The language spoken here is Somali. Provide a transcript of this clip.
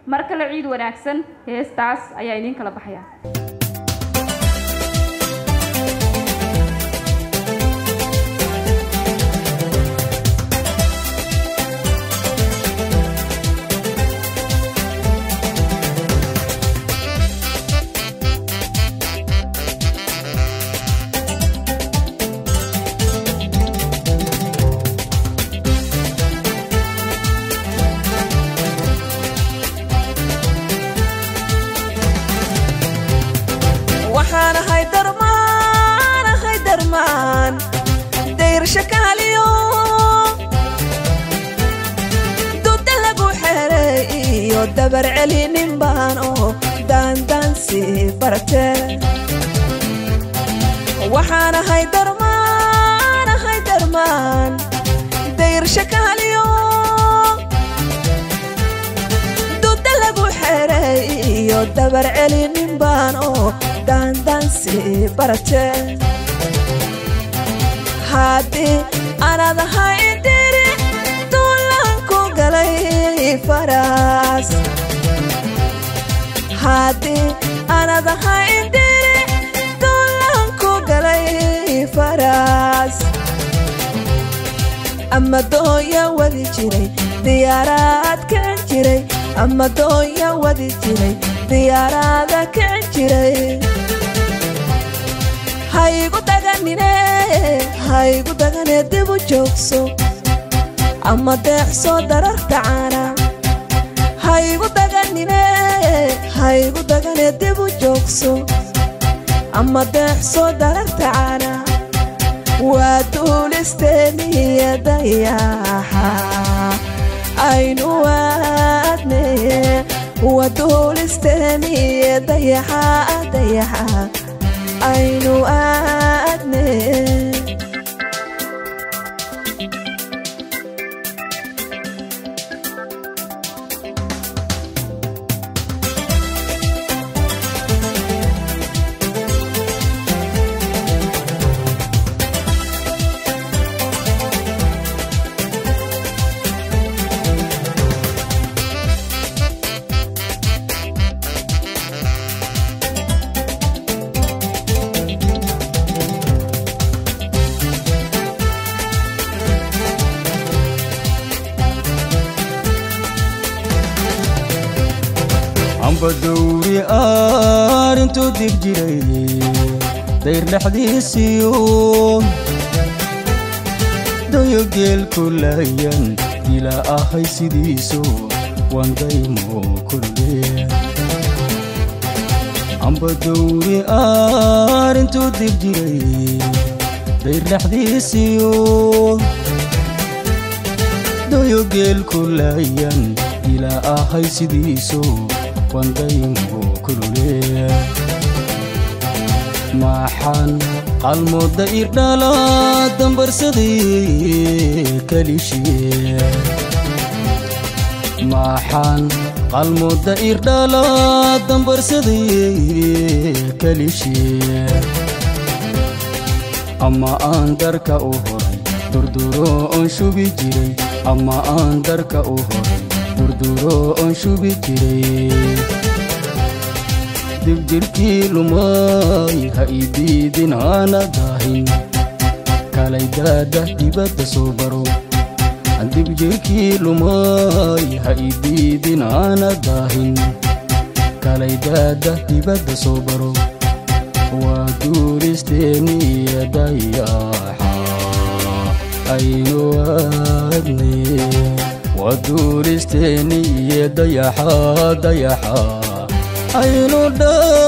mar kale ciid wanaagsan heestaas ayaa idiin kala baxaya waxaan ahay darmaan ahay darmaan dayrsha kaaliyo duda lagu xeray iyo dabar celinin baan oo daandaansi barte waxaan ahay darmaan ahay darmaan dayrsha kaaliyo duda lagu xeray iyo dabar celinin baan oo daandaansi barate haddii anad ahay diri duulanku galay faraas haddii anad ahay diri duulanku galay faraas ama dooya wadi jiray diyaaraad kicin jiray ama dooya wadi jiray diyaaraada kicin jiray haygu daganine haygu dagane dib u joogso ama deeqso dararta caana haygu daganine haygu dagane dib u joogso ama deeqso dararta caana waa duulisteeniya dayaxa aynu aadne waa duulisteeniya dayaxa dayaxa aynu aadne amba dawri arintuu dib jiray dayr dhexdiisiyo dayo geelku layan dila ahay sidiiso wandaymo kulle amba dawri arintuu dib jiray dayr dhexdiisiyo dayo geelku layan dila ahay sidiiso wandaymo kulule maxaan qalmooda irdhala dambarsaday kalishiye maxaan qalmooda irdhala dambarsaday kalishiye ama aan darka u horay durduro oon shubi jiray ama aan darka u horay durduro oon shubi jiray dibjirkii lumay ha idiidin hana daahin kalay daada dibadda soo baro dibjirkii lumay ha idiidin hana daahin kalay daada dibadda soo baro waa duuristeeniya dayaxa aynu aadne waa duuristeeniya dayaxa dayaxa aynu dha